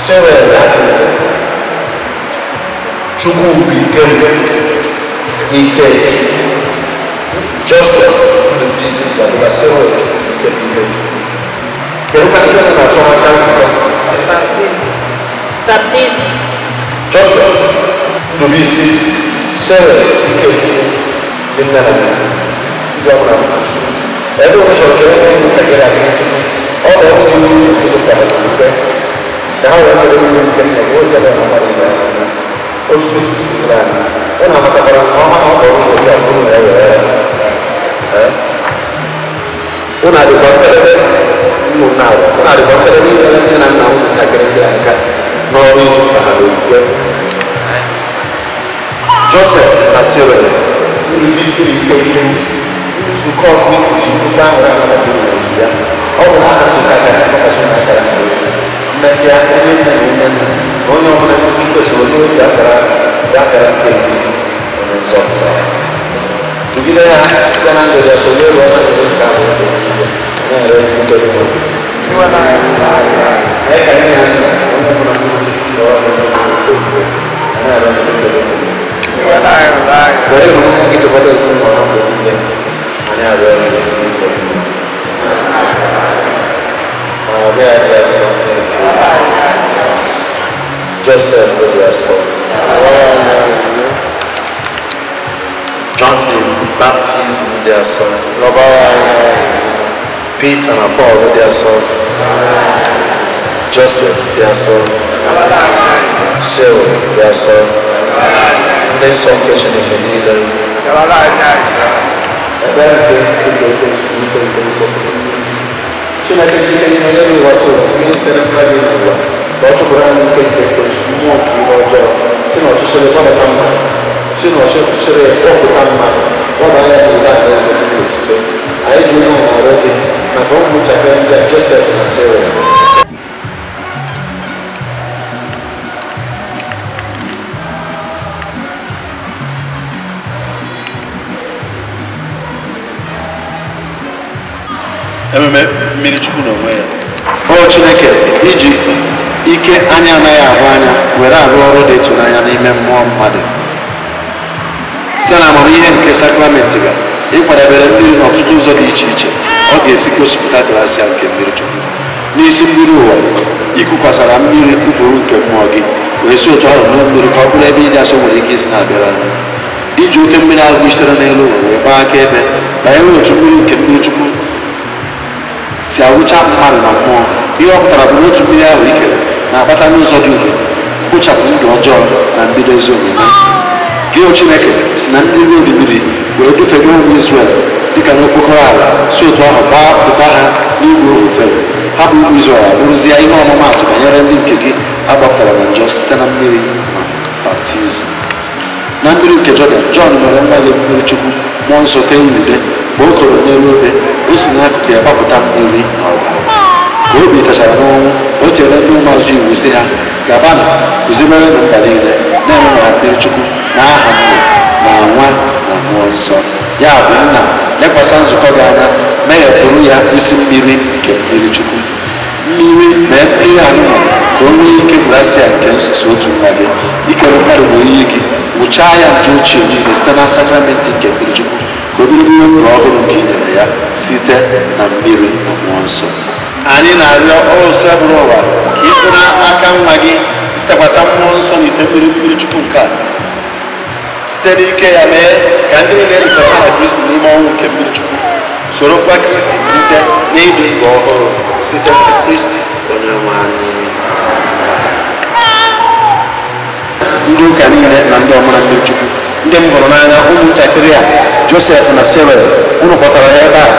Serel Chukwu bụ ike m ike Chukwu Joseph Ndubisi Gbadaba Serel ike m ike Chukwu kedu ka ike na-achọ aka nzukọ Baptism. Baptism. Joseph Ndubisi Serel ike Chukwu dị nne na nna ndị ọbụla mma Chukwu ebe ọ chọrọ ka enwe ntakịrị aka Chukwu ọ bụ ọrụ iwu guzokọtara n'ikpe ka ha wee nwere iwu nke si na ozi ebe na mmadụ ibe ha anya otu kwesịrị kụziri anyị ọ na-amatakwara nke ọma na ọ bụ ọrụ otu a bụrụ na ewere ya ụnụ adịkwa mkpedebe ụmụnna ụwa ụnụ adịkwa mkpedebe inyere nne na nna ụmụntakịrị ndị aka n'ọrụ ịzụpụta ha n'okwukwe josef na sirel ndị isi ike chukwu nzukọ kristi ji nnukwu ahụ ya nabata n'otu ya ọ bụ na ha nzukọ akara akpọkọsị na akara mmesịa onye nne na onye nna na onye ọbụla ndị kwesịrị onye otu akara ya akara nke kristi onye nsọ Tugide ya site na ndụ ya so onye ruo na ndụ nke ahụ ụzọ na-ere nke dị n'obi. Mee ka ihe ya nna onye ọbụla ndị otu ndị ọrụ na-ere nke dị n'obi. Were ịhụnanya gị chekwaba ezinụlọ ha mgbe niile ma na-arịọ ọrụ ya n'igwe. Ma ọ bịa dị asọ Joseph dị asọ John the Baptist dị asọ Peter na Paul dị asọ Joseph dị asọ Cyril dị asọ ndị nsọ nke Chineke niile ebe nke nke nke nke nke nsọ Chineke Chineke n'ime onye n'ụwa tụrụ ihe sitere mkpa gị n'ụwa ka ọ chụpụrụ anyị nke nke ekwensu mmụọ nke ihe ọjọọ si n'ọchịchịrị gbapụta mmadụ si n'ọchịchịrị kpọpụta mmadụ gbaba ya n'ile ala eze dị n'otuto anyị ji onye anyị arụ gị maka ụmụntakịrị ndị a Josef na Sirel ememe mmiri chukwu n'onwe ya ọ chineke iji ike anya anaghị ahụ anya were arụ ọrụ dị ịtụnanya n'ime mmụọ mmadụ site na amamihe nke sakramenti ga ịkwadebere mmiri n'ọtụtụ ụzọ dị iche iche ọ ga-esi gosipụta grasia nke mmiri chukwu n'isi mmiri ụwa ikukwasara mmiri kwufuru nke mmụọ gị wee si otu ahụ mee mmiri ka ọ bụrụ ebe ịdị asọ nwere ike isi na-abịara anyị iji oke mmiri ahụ sitere n'elu ụwa wee gbaa aka ebe banyere otu mmiri nke mmiri chukwu si awụcha mmadụ na mmụọ ihe ọ pụtara bụ na otu mmiri ahụ ikere na-akpata n'ụzọ dị udo mkpochapụ ndụ ọjọọ na mbido ezi omume gị o chineke si na mmiri oribiri wee dufega ụmụ Izrel dịka n'okpokọrọ ala si otu ahụ gbapụta ha n'igwe ofere ha bụ ụmụ Izrel abụrụzie ihe ọmụmaatụ banyere ndị nke gị agbapụtara na njọ site na mmiri na baptizim na mmiri nke Jọdan Jọn mere nwa ya mmiri chukwu mmụọ nsọ tee ude mgbe o koro n'elu obe o si n'akụkụ ya gbapụta mmiri na ọbara ka obi tachara n'ọnwụ o tinyere ndị ụmụazụ iwu sị ha gabanụ kụzibere na mba niile na-eme na mmiri chukwu na aha nna na nwa na mmụọ nsọ ya bụ nna lekwasị nzukọ gị anya meghepụrụ ya isi mmiri nke mmiri chukwu mmiri mee mmiri anụmanụ ka o nwee ike grasia nke nsuso otu nwa gị ikere mmadụ na oyiyi gị wụchaa ya nje ochie niile site na sakramenti nke mmiri chukwu ka o biri n'ime ndụ ọhụrụ nke i nyere ya site na mmiri na mmụọ nsọ anyị na-arịọ ọsọ bụrụ ụwa ka ị si n'aka nwa gị sitekwasa mmụọ nsọ na ite mmiri mmiri chukwu nke a site n'ike ya mee ka ndị niile erikọta na kristi n'ime ọnwụ nke mmiri chukwu soro mkpa kristi bilite n'ịdị ndụ ọhụrụ site na kristi onye nwe anyị ndị ụka niile na ndị ọmụra mmiri chukwu ndị m hụrụ n'anya ụmụntakịrị a josef na sirel unu kpọtara ha ebe a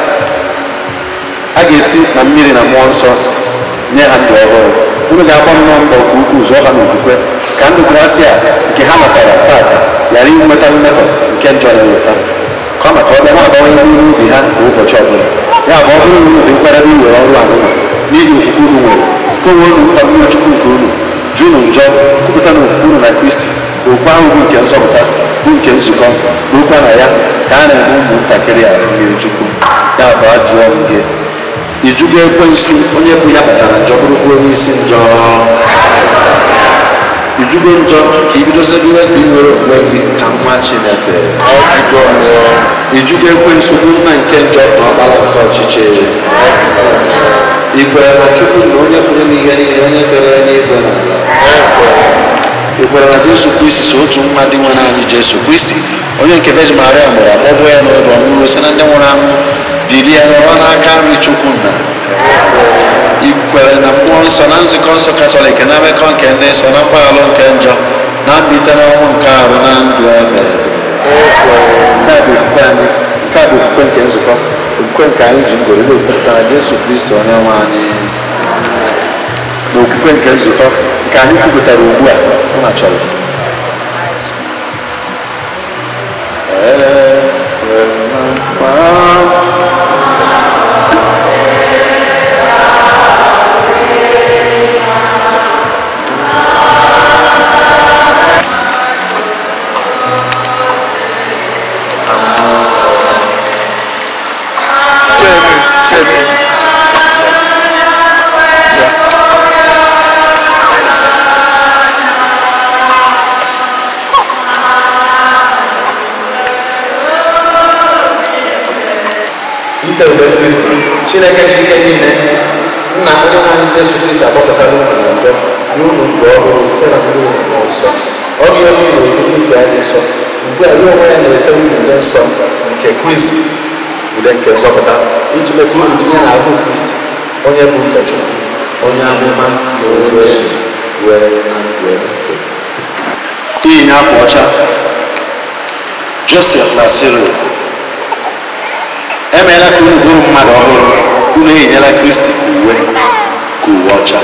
a ga-esi na mmiri na mmụọ nsọ nye ha ndụ ọhụrụ unu ga-agba nnọọ mbọ nke ukwuu zụọ ha n'okwukwe ka ndụ grasia nke ha natara tata ghara inweta mmetọ nke njọ na-eweta kama ka ọ bịa na-abawanye n'ime ubi ha kwa ụbọchị ọbụla ya bụ ọ bụrụ unu dị mkparịrị iwere ọrụ anụma n'ihi okwukwe unu nwere ka onwe unu mkpa mmiri chukwu nke unu jụnụ njọ kwupụta na okwukwe unu na kristi okwu ahụ bụ nke nzọpụta bụ nke nzukọ bụrụkwa na ya ka a na-eme ụmụntakịrị a mmiri chukwu ya bụ ajụọ m gị ijugo ekwensu onye bụ ya kpatara njọ bụrụkwa onye isi njọ ijugo njọ ka ibidozigo inwere onwe gị ka nwa chineke Ọjụgo m ya. ijugo ekwensu bụ nna nke njọ na ọkpara nke ọchịchị ikwere na chukwu na onye pụrụ n'ihe niile onye kere n'igwe na ala ikwere na jesu kristi so otu nwa dị nwere anyị jesu kristi onye nke virgin maria mụrụ akpọgbo ya n'ụlọ ọmụrụ si na ndị nwụrụ anwụ bilie nọrọ n'aka nri chukwu nna ikwere na mmụọ nsọ na nzukọ nsọ katọlik na mmekọ nke ndị nsọ na mgbaghara nke njọ na mbite n'ọnwụ nke arụ na ndụ ebe nke a bụ okwukwe anyị nke a bụ okwukwe nke nzukọ okwukwe nke anyị ji ngoro na-ekwupụta na jesu kristi onye nwe anyị na okwukwe nke nzukọ nke anyị kwupụtara ugbu a ụna chọrọ James, James. ite mgbe kristi chineke ji ike niile nna onye nwe anyị jesu kristi akpọpụtara unu na njọ nye unu ndụ ọhụrụ site na mmiri na mmụọ nsọ ọ bụ onye na-eji ndị nke anyị nsọ ugbu a ya onwe ya na-ete unu ude nsọ nke kristi ude nke nzọpụta iji mee ka unu dinye na ahụ kristi onye bụ ụkọchukwu onye amụma na onye ezi wee na ndụ eluigwe iyi akwa ọcha josef na siril emeela ka unu bụrụ mmadụ ọhụrụ unu eyinyela kristi uwe ka uwe ọcha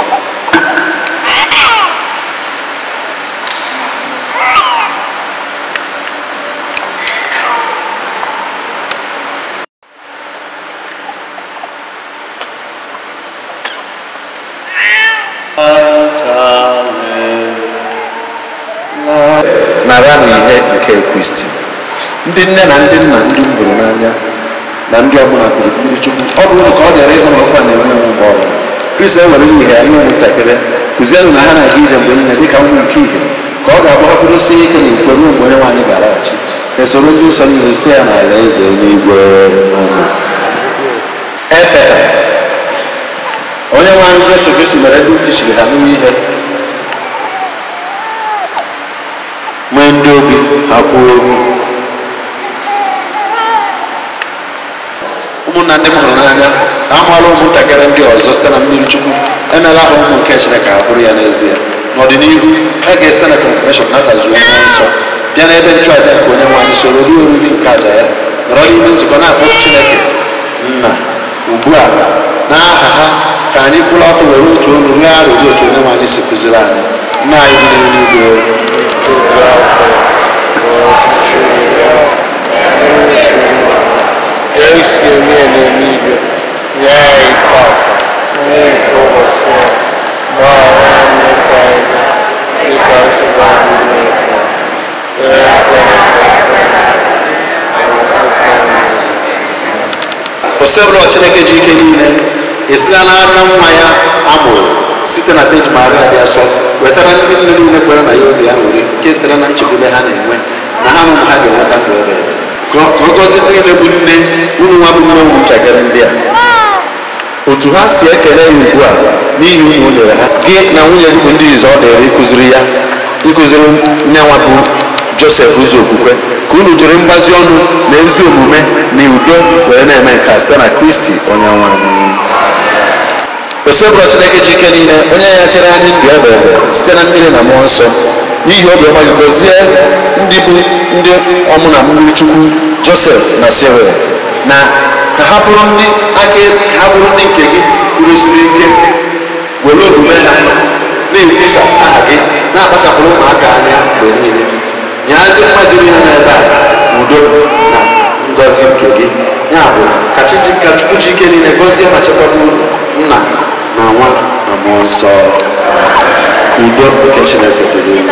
nara na ihe nke kristi ndị nne na ndị nna ndị m hụrụ n'anya na ndị ọbụla kwuru mmiri chukwu ọ bụrụ ka ọ dịara ịhụ na ọkwa na-enwe enwe mgbe ọbụla kristi ewere ihe ya ihe ụmụntakịrị kụzienụ na ha na-aga ije mgbe niile dịka ụmụ nke ihe ka ọ ga-abụ ha kwụrụsie ike na ikwe ruo mgbe onye nwaanyị ga-alaghachi esoro ndị nsọ niile site ya n'ala eze n'igwe amen efeta onye nwaanyị jesu kristi mere ndị ntị chiri ha n'ihe ihe nwee ndị obi ha kwuo okwu ụmụnna ndị m hụrụ n'anya amụọla ụmụntakịrị ndị ọzọ site na mmiri chukwu emela ha ụmụ nke chineke ha bụrụ ya n'ezie n'ọdịnihu ha ga-esite na confirmation natazuo mmụọ nsọ bịa n'ebe nchụaja nke onye nwaanyị soro ruo oriri nke aja ya nọrọ n'ime nzukọ na-akpọ chineke nna ugbu a n'aha ha ka anyị kwụrụ ọtọ were otu olu rịọ arịrịọ otu onye nwaanyị si kụziri anyị nna anyị dị n'eluigwe Tupu afọ, ọchịchị ya, uchu ya esi onye n'eluigwe, ya ịkpa onye nke ụbọchị a, gbaghara mmekọ anyị, dịka nsogbu anyị na-efe. Ee, osebụlọ chineke ji ike niile esila n'aka nwa ya amụrụ site na peji maria dị asọ wetara ndị nne niile kwere na ya obi ya nwere nke sitere na nchekwube ha na-enwe na ha ụmụ ha ga-enweta ndụ ebe ebe ka ọ ka ọ gọzie ndị niile bụ nne unu nwa bụ nne ụmụntakịrị ndị a otu ha si ekele ya ugbu a n'ihi unu o nyere ha gị na nwunye gị bụ ndị izu ọ dịrị ịkụziri ya ịkụziri nne nwa bụ josef ụzọ okwukwe ka unu jiri mgbazi ọnụ na ezi omume na udo were na-eme nke a site na kristi onye nwe anyị osebụrụ chineke ji ike niile onye ya chere anyị ndụ ebe ebe site na mmiri na mmụọ nsọ n'ihi obiọma gị gozie ndị bụ ndị ọmụ na mmiri chukwu josef na siril na ka ha bụrụ ndị aka ka ha bụrụ ndị nke gị kwurụsiri ike were omume ha na-ekwusa aha gị na-akpachapụrụ ụmụaka anya mgbe niile nyazi mmadụ niile n'ebe a udo na ngọzi nke gị ya bụ ka Chiji- ka chukwu ji ike niile gọzie ma chekwaba unu nna na nwa na mmụọ nsọ udo nke chineke dịrị unu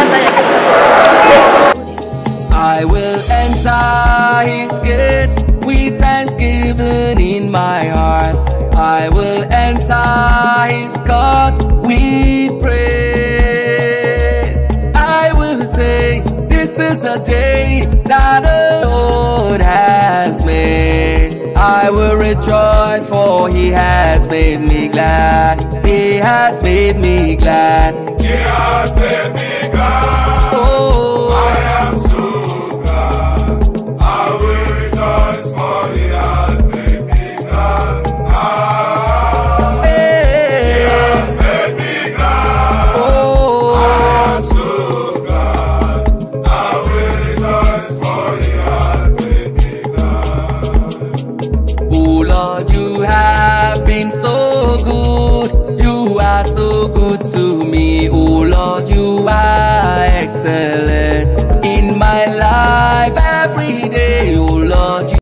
I will enter his gate with thanksgiving in my heart. I will enter his court with praise. is the day that the Lord has made. I will rejoice, for He has made me glad. He has made me glad. He has made me glad. Oh, I am so glad. I will rejoice for He has made me glad. Ah, hey, made me glad. oh. I am so glad. I will rejoice for He has made me glad. Oh Lord, you have been so good. You are so good to me. Oh Lord, you are